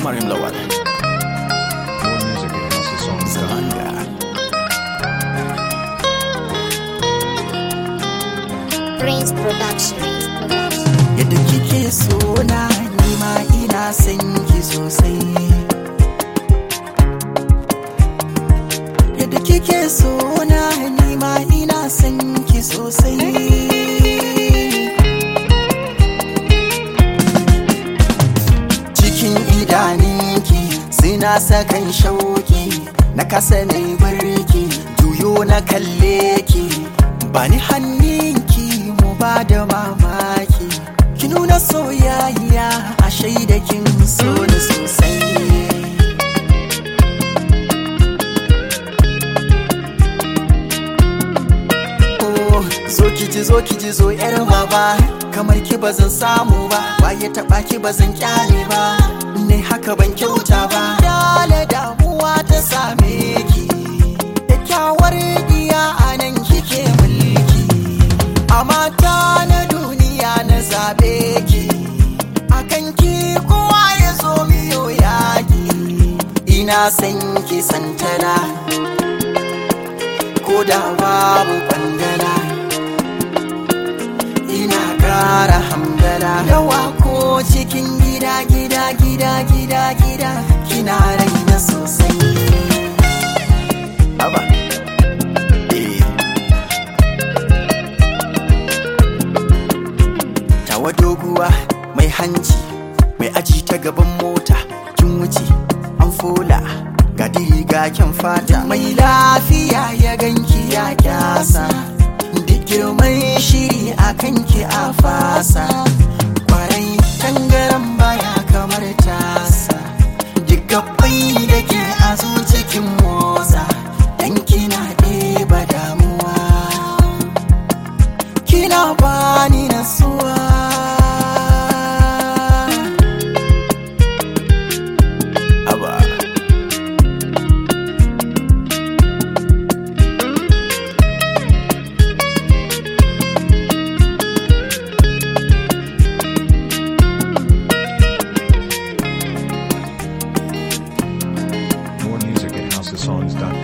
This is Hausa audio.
Marim Lawal. More music at houseofsongs.com. Zamanga. Prince Production. Yadda kike so na nima ina son ki sosai. Yadda kike so na nima ina son ki sosai. Cikin idaninki suna sakan shauki na kasa na barki juyo na kalle ki bani hannunki mu ba da mamaki ki nuna soyayya a shaida kin so ni sosai Oh, zo ki ji zo ki ji zo yar baba kamar ki ba zan samu ba waye taba ki ba zan kyale ba ne haka ban kyauta ba dale damuwa ta same ki kyakkyawar diya a nan kike mulki a mata na duniya na zabe ki akan ki kowa ya zo miyo yaki ina san ki santana ko da babu kwandala ina kara hamdala yawa ko cikin gida gida gida gida gida kina raina sosai Aba. Eh. tawa doguwa mai hanci mai aji ta gaban mota kin wuce an fola ga riga kyan fata mai lafiya ya ganki ya kyasa duk girman shiri a kanki a fasa kwarai tangaran baya kamar tasa duk gabbai da ke a cikin motsa dan kina ɗeba damuwa kina bani nasuwa Aba. More music at houseofsongs.com.